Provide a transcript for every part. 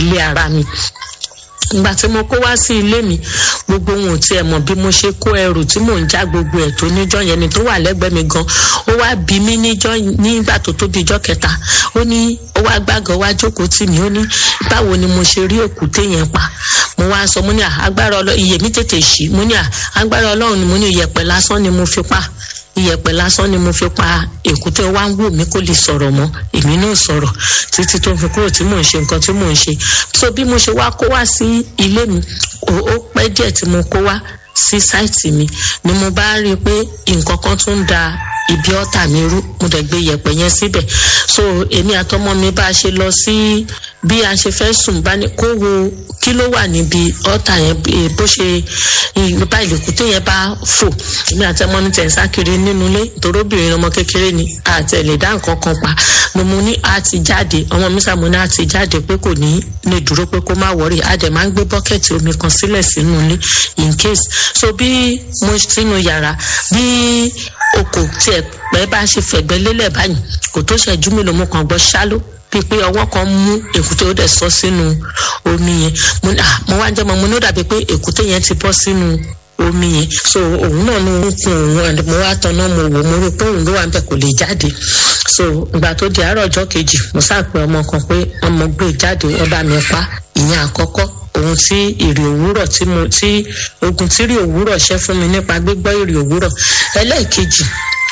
ilé ara mi ìgbà tí mo kó wá sí ilé mi gbogbo wọn ò tiẹ̀ mọ̀ bí mo ṣe kó ẹrù tí mò ń já gbogbo ẹ̀ tó níjọ́ yẹn ni tó wà lẹ́gbẹ̀ẹ́ mi gan ó wá bí mi níjọ́ nígbà tó tó bí ijọ́ kẹta ó ní ó wá gbàgàn wá jókòó tì mí ó ní báwo ni mo ṣe rí òkúté yẹn pa mo wá sọ mo ní agbára ọlọ́run iye mi tètè ṣí mo ní agbára ọlọ́run ni mo ní iyẹ̀pẹ̀ lásán ni mo fi pa iyẹ̀pẹ̀ lásán ni mo fi pa èkúté wá ń wò mí kó lè sọ̀rọ̀ mọ́ èmi náà sọ̀rọ̀ títí tó fi kúrò tí mò ń ṣe nǹkan tí mò ń ṣe so bí mo ṣe wá kó wá sí ilé mi ó pẹ́ díẹ̀ tí mo kó wá sí sáìtì mi ni mo bá rí i pé nǹkan kan tún ń da ibi ọ̀tà mi rú mo dẹ̀ gbé iyẹ̀pẹ̀ yẹn síbẹ̀ so èmi àtọmọ mi bá a ṣe lọ sí bí a ṣe fẹ́ sùn bá ní kó wo kí ló wà níbi ọ̀tà yẹn bó ṣe bá ìlẹ̀kùté yẹn bá fò èmi àti ọmọ mi tẹ̀ ń sá kiri nínú ilé torí obìnrin ọmọ kékeré ni àtẹ̀lé dá nǹkan kan pa mo mu ní a ti jáde ọmọ mi sàmú ní a ti jáde pé kò ní lè dúró pé kó má wọrí a dẹ̀ máa ń gbé bọ́kẹ̀tì omi kan sílẹ̀ sínú ilé in case so bí mo sínú yàrá bí oko tiẹ̀ pẹ́ bá ṣe fẹ̀gbẹ́ lélẹ̀ báyìí kò tó ṣẹ́jú mélòó mo kàn gbọ́ ṣáló bíi pé ọwọ́ kan mú èkúté ó dẹ̀ sọ sínú omi yẹn mo wá jẹ́ mọ́ mo ní ó dàbí pé èkúté yẹn ti bọ́ sínú omi yẹn so òun náà ló ń kun òun mo wá tanná mo wò mo rí pé òun ló wà níbẹ̀ kò lè jáde so ìgbà tó di àárọ̀ ọjọ́ kejì mo sáàpẹ ọmọ kan pé ọmọ gbé jáde wọ́n bá mi pa ìyẹn àkọ́kọ́ ohun tí ìrì òwúrọ̀ tí mo tí ogun tí ìrì òwúrọ̀ ṣẹ́ fún mi nípa gbígbọ́ ìrì òwúrọ̀ ẹlẹ́ẹ̀kejì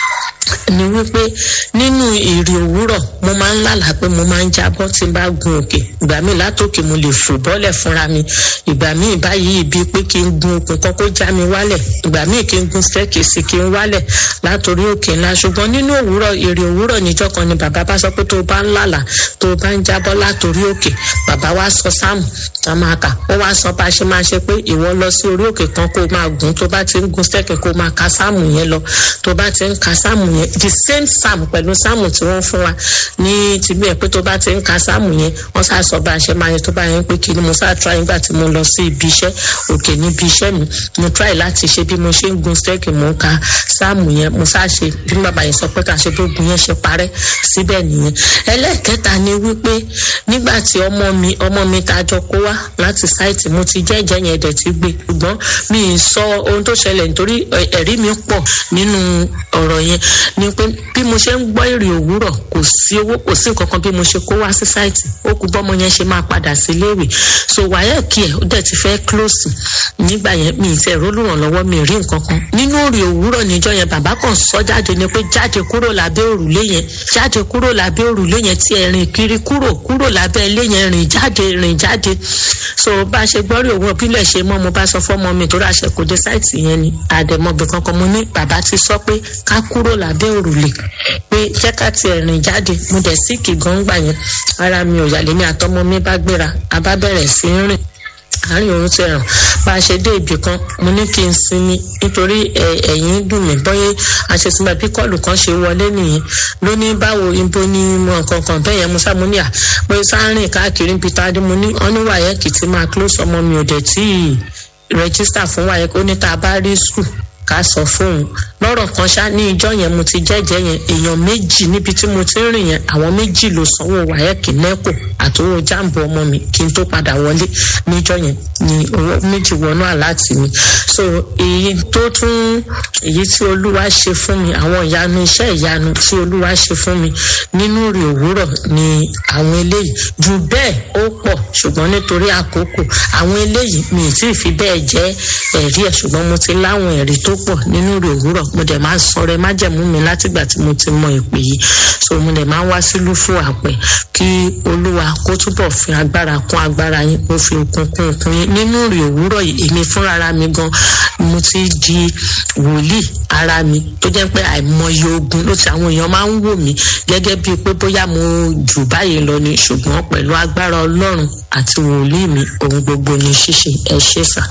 ni wípé nínú ìrì òwúrọ̀ mo máa ń lálàá pé mo máa ń jábọ́ tí n bá gun òkè ìgbà míì látòkè mo lè fò bọ́lẹ̀ fúnra mi ìgbà míì báyìí bíi pé kí n gun okùn kan kó já mi wálẹ̀ ìgbà míì kí n gun staircase kí n wálẹ̀ látòrí òkè ńlá ṣùgbọ́n nínú òwúrọ̀ ìrì òwúrọ̀ níjọ́ kan ni bàbá bá sọ pé tó o bá ń lálàá tó o bá ń jábọ́ látòrí òkè bàbá wa sọ sáàmù tá máa kà ó wá sọ bá a ṣe máa ṣe pé ìwọ lọ sí orí òkè kan kó o máa gùn tó bá ti ń gun staircase kó o máa ka sáàmù yẹn lọ tó bá ti ń ka sáàmù yẹn the same psalm pẹ̀lú sáàmù tí wọ́n fún wa ní tìbí ẹ̀ pé tó bá ti ń ka sáàmù yẹn wọ́n sá sọ bá a ṣe máa yẹ tó bá yẹn pé kí ni mo sá try nígbà tí mo lọ sí ibi iṣẹ́ òkè níbi iṣẹ́ mi mo try láti ṣe bí mo ṣe ń gun stẹ́ẹ̀kì mo ń ka sáàmù yẹn mo sá ṣe bí bàbá yẹn sọ pé ká ṣe gbógun yẹn ṣe parẹ́ síbẹ̀ nìyẹn ẹlẹ́ẹ̀kẹta ni wípé nígbà tí ọmọ mi ọmọ mi ta jọ kó wá láti sáìtì mo ti jẹ́jẹ́ yẹn dẹ̀ ti gbé ṣùgbọ́n mi ì sọ ohun tó ṣẹlẹ̀ nítorí ẹ̀rí mi pọ̀ nínú ọ̀rọ̀ yẹn ni pé bí mo ṣe ń gbọ́ èrè òwúrọ̀ kò sí owó kò sí nǹkan kan bí mo ṣe kó wá sí sáìtì ó kú bọ́mọ yẹn ṣe máa padà sí iléèwé so wáyà kí ẹ̀ ó dẹ̀ ti fẹ́ close nígbà yẹn mi ì tẹ̀ rólùrànlọ́wọ́ mi ì rí nǹkan kan nínú èrè òwúrọ̀ níjọ́ yẹn bàbá kan sọ jáde ni pé jáde kúrò lábẹ́ òrùlé yẹn jáde kúrò lábẹ́ òrùlé yẹn tí ẹ rìn kiri kúrò kúrò lábẹ́ ilé yẹn rìn jáde rìn jáde so bá a ṣe gbọ́ rí òun ìbílẹ̀ ṣe mọ́ mo bá sọ fọ́mọ mi tó rà ṣe kò dé sáìtì yẹn ni àdèmọ́bì kankan mo ní bàbá ti sọ pé ká kúrò lábẹ́ òrùlé pé jẹ́ ká tiẹ̀ rìn jáde mo dẹ̀ sí kì gan gbà yẹn ara mi ò yà lèmi àtọmọ mi bá gbéra a bá bẹ̀rẹ̀ sí í rìn àárín òun ti ràn bá a ṣe dé ibì kan mo ní kí n sinmi nítorí ẹ̀yìn dùn mí bọ́yé àṣesinmi bí kọ́ọ̀lù kan ṣe wọlé nìyẹn ló ní báwo ibo ni mo nǹkan kan bẹ́ẹ̀ yẹn mo sá mo ní à pé sáárìn káàkiri níbi tá a dé mo ní ọ́nú wàyẹ́kì tí máa close ọmọ mi ò dẹ̀ tí ì rẹ́gísítà fún wàyẹ́kì ó ní tá a bá rí skul ká sọ fóun lọ́rọ̀ kan ṣá ní ìjọ yẹn mo ti jẹ́jẹ́ yẹn èèyàn méjì níbi tí mo ti ń rìn yẹn àwọn méjì ló sanwó wáyẹ́kì nẹ́kò àtòwò jáàmbù ọmọ mi kí n tó padà wọlé níjọ yẹn ni owó méjì wọnú àláàtì mi so èyí tó tún èyí tí olúwa ṣe fún mi àwọn ìyanu iṣẹ́ ìyanu tí olúwa ṣe fún mi nínú rè òwúrọ̀ ni àwọn eléyìí jù bẹ́ẹ̀ ó pọ̀ ṣùgbọ́n nítorí àkókò àwọn eléyìí mi ì tí ì fi bẹ́ẹ̀ jẹ́ ẹ̀rí ẹ̀ ṣùgbọ́n mo ti láwọn ẹ̀rí tó pọ̀ nínú rè òwúrọ̀ mo dẹ̀ máa ń sọ̀rọ̀ ẹ má jẹ̀mú mi látìgbà tí mo ti mọ ìpè yìí so mo dẹ̀ máa ń wá sílùú fún àpẹ kí olúwa kó túbọ̀ fi agbára kún agbára yín kó fi okun kún okun yín nínú rè òwúrọ̀ yìí èmi fúnra mi gan mo ti di wòlíì ara mi tó jẹ́ pé àìmọye ogun ló ti àwọn èèyàn máa ń wò mí gẹ́gẹ́ bíi pé bóyá mo jù báyìí lọ ni ṣùgbọ́n pẹ̀lú agbára ọlọ́run àti wòlíì mi ohun gbogbo ni ṣíṣe ẹ ṣe sà.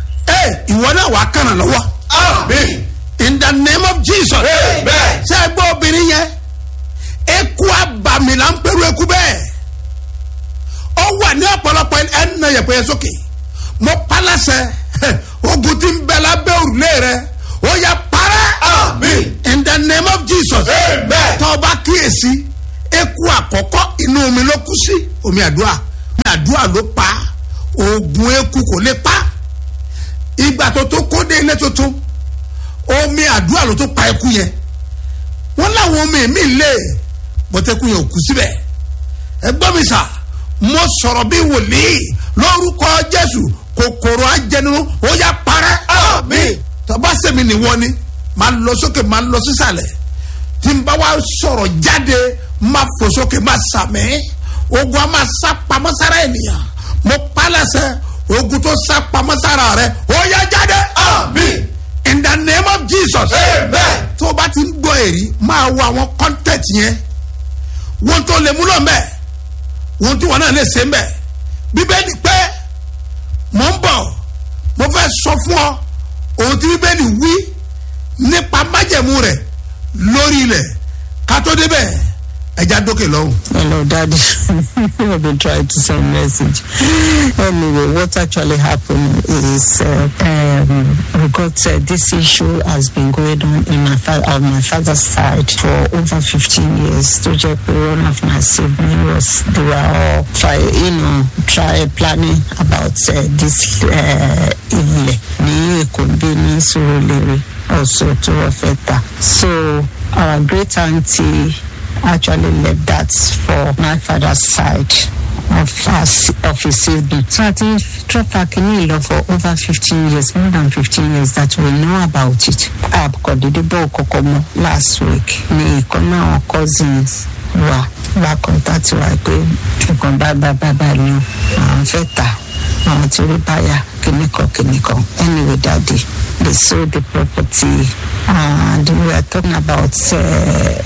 ẹ ìwọ náà wàá kànáà lọ́wọ́. Amen. in the name of jesus. Amen. ṣé ẹ gbọ́ obìnrin yẹn eku abàmì là ń pẹ̀lú eku bẹ́ẹ̀ ó wà ní ọ̀pọ̀lọpọ̀ ẹni náà yẹ pé yẹ sókè mo palasẹ̀ ogun tí ń bẹ lábẹ́ òrùlé rẹ ó yẹ parẹ́. Amen. in the name of jesus. Amen. tọ́ ọ bá kíyèsí eku àkọ́kọ́ inú omi ló kú sí omi àdúrà àdúrà ló pa oògùn eku kò lè pa ìgbà tó tó kó dé ilé tuntun omi àdúrà ló tó pa eku yẹn wọn láwọn omi mi lé bọ́tẹ́kù yẹn ò kú síbẹ̀ ẹgbọ́n mi sà mo sọ̀rọ̀ bí wòlíì lórúkọ jésù kòkòrò ajẹnirun ó yá parẹ́ àmín tọ́ba sẹ́mi nìwọ ni máa lọ sókè máa lọ sísàlẹ̀ tí n bá wá sọ̀rọ̀ jáde máa fò sókè máa sàmì ogun a máa sá pamọ́ sára ènìyàn mo pálẹ̀sẹ̀ ogun tó sá pamọ́ sára rẹ ó yá jáde àmín in the name of jesus Amen. tó o bá ti ń gbọ́ èrí máa wo àwọn content yẹn wọn tó lè múlò mbẹ wọn tí wọn náà lè ṣe mbẹ bíbélì pé mò ń bọ̀ mo fẹ́ sọ fún ọ ohun tí bíbélì wí nípa májẹ̀mú rẹ̀ lórí ilẹ̀ ká tó débẹ̀ ẹja dókè lọ́hùn. Hello, Daddy. I've been trying to send message. Anyway, what actually happened is uh, um, we got uh, this issue has been going on in my fa- on my father's side for over 15 years. To just one of my siblings was they were all try you know try planning about uh, this uh, ilẹ̀ ní Èkó bí ní Surulere also to Ọ̀fẹ́ta. So our great auntie actually left that for my father's side of us of his sibling. So I think Tropa Kinilo for over 15 years, more than 15 years that we know about it. Abkodidebo Kokomo last week. Ni ìkan náà àwọn cousins wa bá contact wa pé nǹkan bá bá bá bá ní o. àwọn fẹ́ tà àwọn tí rí báyà kìnnìkan kìnnìkan. Anyway, daddy, they sold the property and we are talking about uh,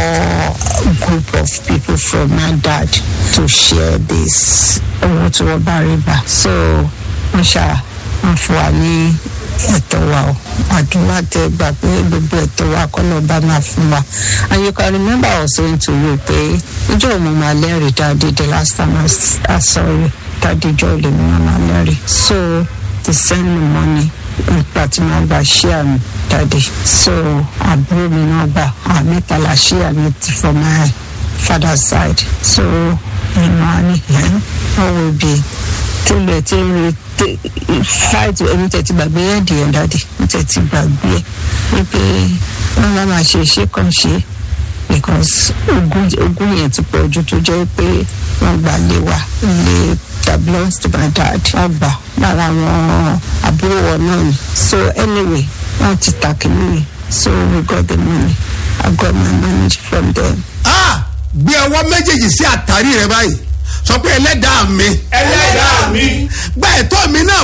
four group of people from my dad to share this owó tí wọ́n bá rí gbà. So wọ́n ṣá wọ́n fún wa ní ẹ̀tọ́ wa o àdúrà tẹ gbà pé gbogbo ẹ̀tọ́ wa kọ́ lọ́ọ́ bá máa fún wa and you can remember I was saying to you pé ìjọ òun máa lẹ́rìí dáadé the last time I, s- I saw you dáadé ìjọ òun máa lẹ́rìí so they send me money nípa tí wọ́n gba ṣíà mi dáadé so àbúrò mi náà gbà àmẹ́ta la ṣíà mi ti from my father's side so ìmọ̀ àní ẹ̀ wọ́n will be tó lè tí ń re tí- fight ẹni tẹ̀ ti gbàgbé ẹ̀dì ẹ̀ dáadé ẹni tẹ̀ ti gbàgbé ẹ̀ wípé wọ́n máa máa ṣe ṣé kàn ṣe because ogun ogun yẹn ti pọ̀ ju tó jẹ́ pé wọ́n gbà lé wa lé that belongs to my dad wọ́n gbà lára àwọn àbúrò wọn náà ni so anyway wọ́n ti ta kìíní so we got the money I got my money from them. Ah, gbé ọwọ́ méjèèjì sí àtàrí rẹ báyìí sọ pé ẹlẹ́dàá mi ẹlẹ́dàá mi gba ẹ̀tọ́ mi náà